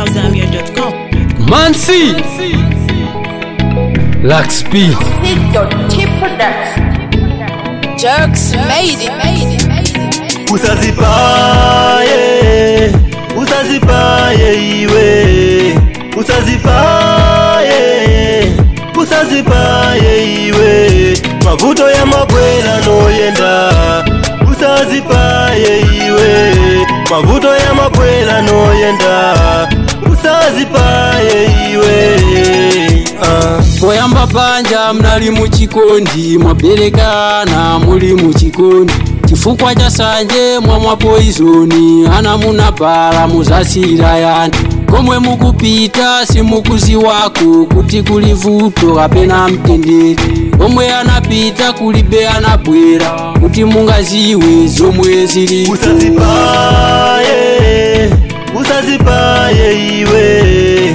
Zambia.com. Mansi Lax P Jerks made it. usazipaye usazipaye iwe usazipaye usazipaye iwe mavuto ya mabwela noyenda usazipaye iwe mavuto ya mabwela noyenda usazipaye iwe ah. poyamba panja mnali muchikondi mwaberekana muli muchikondi chifukwa cha sanje mwamwa poizoni ana munabhala muzasira yani komwe mukupita simukuziwako kuti kuli vuto kapena mtendere komwe anapita kulibe anabwera kuti mungaziwe zomwe zili usazipaye usazipaye iwe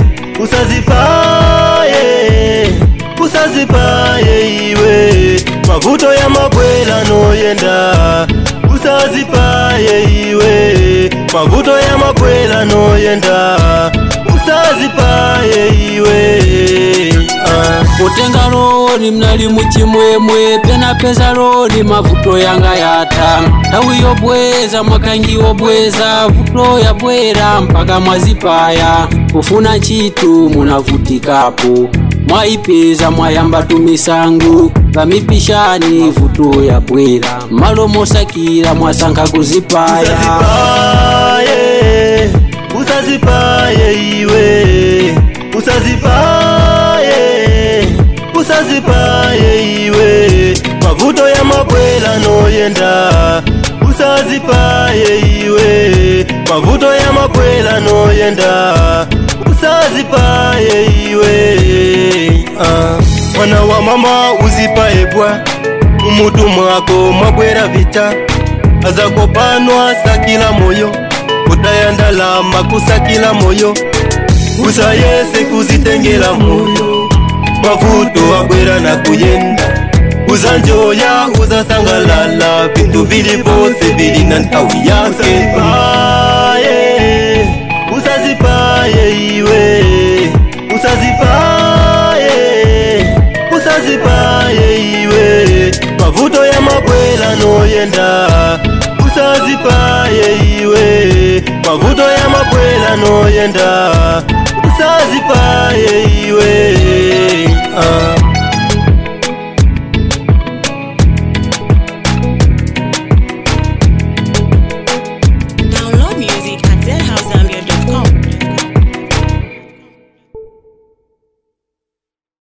usazipaye usazipaye iwe mavuto ya mabwela noyenda usazipaye iwe mavuto ya mabwela noyenda usazipaye iwe ah. potenga loni mnali muchimwemwe pena peza loni mavuto yanga yatha nthawi yobweza mwakangi wobweza vuto yabwera mpaka mwazipaya kufuna ntchito munavutikapo mwayipeza mwayamba tumisango pamipishani vuto yabwera malo mosakira mwasankha kuzipaya usazipaye usazipaye iwe usazipaye usazipaye iwe mavuto ya mabwela noyenda usazipaye iwe mavuto ya mabwela noyenda usazipaye iwe ah. mwana wa mama uzipaye bwa mumutu mwako mwabwera vita azakopanwa sakila moyo kutaya ndalama kusakila moyo usayese kuzitengela moyo mavuto abwera na kuyenda uzanjoya uzasangalala vintu vili vose vili na nthawi yake usazipaye usazipaye iwe usazipaye usazipaye iwe mavuto ya mabwela noyenda usazipaye iwe mavuto ya mabwela noyenda usazipaye iwe